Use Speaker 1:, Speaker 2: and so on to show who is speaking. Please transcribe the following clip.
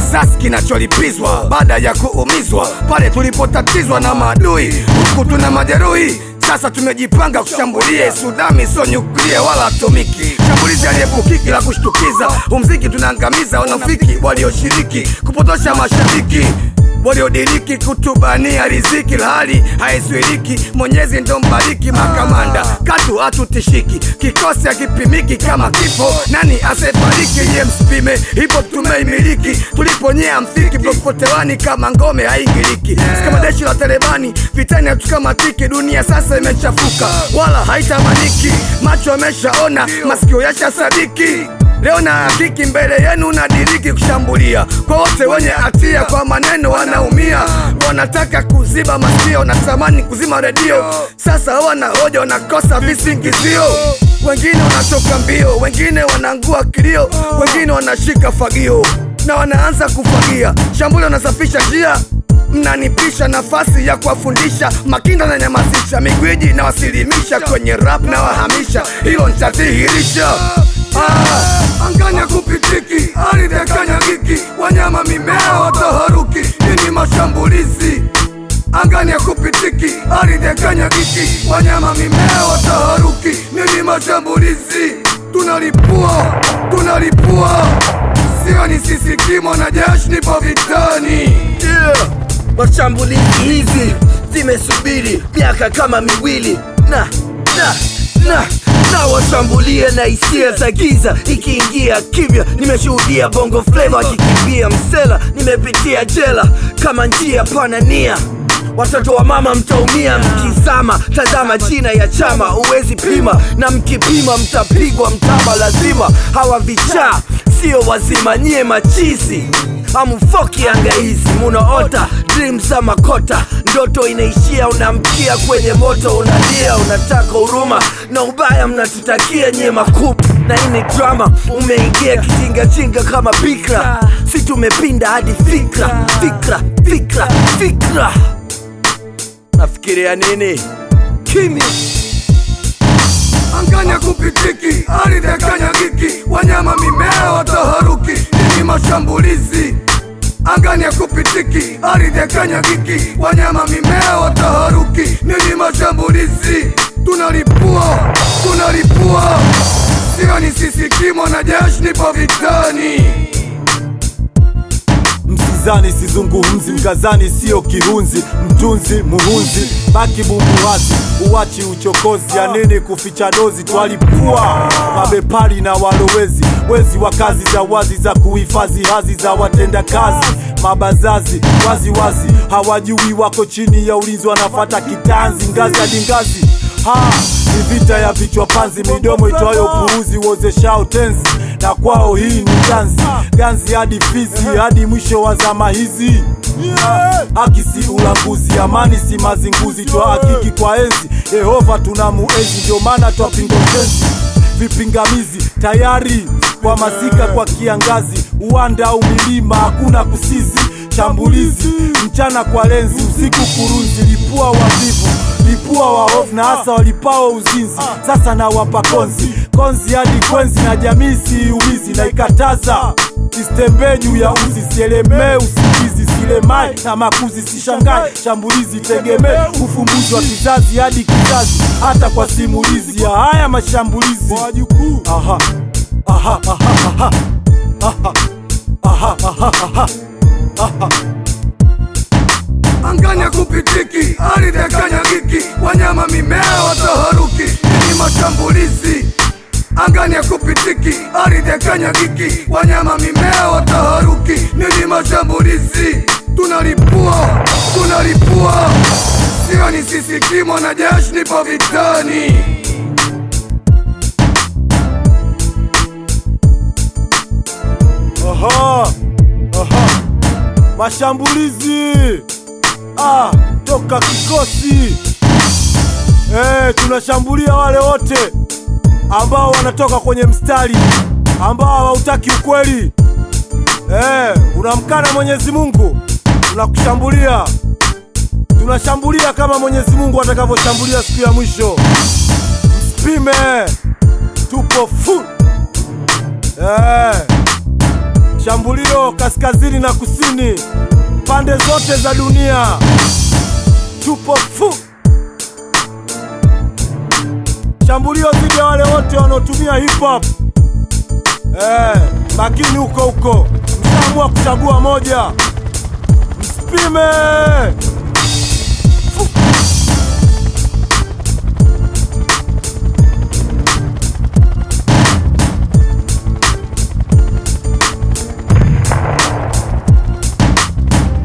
Speaker 1: kisasi kinacholipizwa baada ya kuumizwa pale tulipotatizwa na maadui, huku tuna majeruhi sasa tumejipanga kushambulia Sudami, sio nyuklia wala atomiki. Shambulizi aliyepukiki la kushtukiza, umziki tunaangamiza wanafiki walioshiriki kupotosha mashabiki waliodiriki kutubania riziki, hali haizuiriki. Mwenyezi ndo mbariki makamanda, katu hatutishiki, kikosi hakipimiki kama kifo. Nani asefariki? Ye msipime, ipo tumeimiliki, tuliponyea mfiki blokpotewani kama ngome haingiliki, kama jeshi la Talebani vitani hatukamatiki. Dunia sasa imechafuka, wala haitamaniki, macho yameshaona, masikio yashasadiki. Leo na hakiki mbele yenu nadiriki kushambulia kwa wote wenye hatia, kwa maneno wanaumia, wanataka kuziba masikio, natamani kuzima redio. Sasa hawana hoja, wanakosa visingizio. Wengine wanatoka mbio, wengine wanaangua kilio, wengine wanashika fagio na wanaanza kufagia. Shambulio nasafisha njia mnanipisha nafasi ya kuwafundisha makinda na nyamazisha migwiji na wasilimisha kwenye rap na wahamisha, hilo nitadhihirisha. Ah, anganya kupitiki, ardhi ya kanyagiki, wanyama mimea wataharuki, nini mashambulizi angani ya kupitiki, ardhi ya kanyagiki, wanyama mimea wataharuki, nini mashambulizi, tunalipua tunalipua, sio ni sisi kimo na jeshi nipo vitani
Speaker 2: yeah. Mashambulizi hizi zimesubiri miaka kama miwili na na na na washambulie na hisia za giza ikiingia kimya. Nimeshuhudia bongo flava akikimbia msela, nimepitia jela kama njia pana nia Watoto wa mama mtaumia mkizama, tazama jina ya chama uwezi pima, na mkipima mtapigwa mtama lazima. Hawa vichaa sio wazima, nyie machizi amufoki anga hizi munaota dream za makota, ndoto inaishia, unamkia kwenye moto, unalia, unataka huruma na ubaya mnatutakia nyie makubu, na hii ni drama. Umeingia kijingajinga kama bikra, si tumepinda hadi fikra, fikra, fikra, fikra. Nafikiria nini? Kimya.
Speaker 1: anganya kupitiki, ardhi ya kanyagiki, wanyama mimea wataharuki, nini mashambulizi angani ya kupitiki, ardhi ya kanyagiki, wanyama mimea wataharuki, nini mashambulizi, tunalipua tunalipua, sio ni sisi kimo na jeshi nipo vitani.
Speaker 3: Msizani sizungumzi, mkazani sio kihunzi, mtunzi muhunzi, baki bumbuwazi, uwachi uchokozi, ya nini kuficha dozi, twalipua mabepari na walowezi, wezi wa kazi za wazi za kuhifadhi hazi za watenda kazi, mabazazi wazi wazi, hawajui wako chini ya ulinzi, wanafata kitanzi, ngazi hadi ngazi ha ni vita ya vichwa panzi, midomo itwayo puuzi, uozeshao tenzi, na kwao hii ni ganzi ganzi hadi Fizi, hadi mwisho wa zama hizi. Haki si ulanguzi, amani si mazinguzi, twa hakiki kwa enzi Yehova tuna muenzi, ndio maana twapinga ujenzi vipingamizi tayari kwa masika kwa kiangazi, uwanda au milima, hakuna kusizi, shambulizi mchana kwa lenzi, usiku kurunzi, lipua wavivu, lipua waovu na hasa walipao uzinzi. Sasa na wapa konzi konzi hadi kwenzi, na jamii siiumizi, na ikataza isitembee juu ya uzi, sielemee usingizi, silemai na makuzi, sishangae shambulizi, tegemee ufumbuzi wa kizazi hadi kizazi, hata kwa simulizi ya haya mashambulizi wajukuu. Aha, aha, aha, aha, aha, aha, aha, aha, aha.
Speaker 1: angani ya kupitiki, ardhi ya kanyagiki, wanyama mimea wataharuki, nini mashambulizi angani ya kupitiki, ardhi ya kanyagiki, wanyama mimea wataharuki, nini mashambulizi, tunalipua tunalipua, sio ni sisi kimo na jeshi nipo vitani.
Speaker 3: Aha, aha. Mashambulizi ah, toka kikosi eh, tunashambulia wale wote ambao wanatoka kwenye mstari ambao hawautaki ukweli eh, unamkana Mwenyezi Mungu, tunakushambulia tunashambulia kama Mwenyezi Mungu atakavyoshambulia siku ya mwisho. Msipime, tupo full eh. shambulio kaskazini na kusini, pande zote za dunia, tupo fu shambulio dhidi ya wale wote wanaotumia hip hop. Eh, makini huko huko, mshaamua kuchagua moja, msipime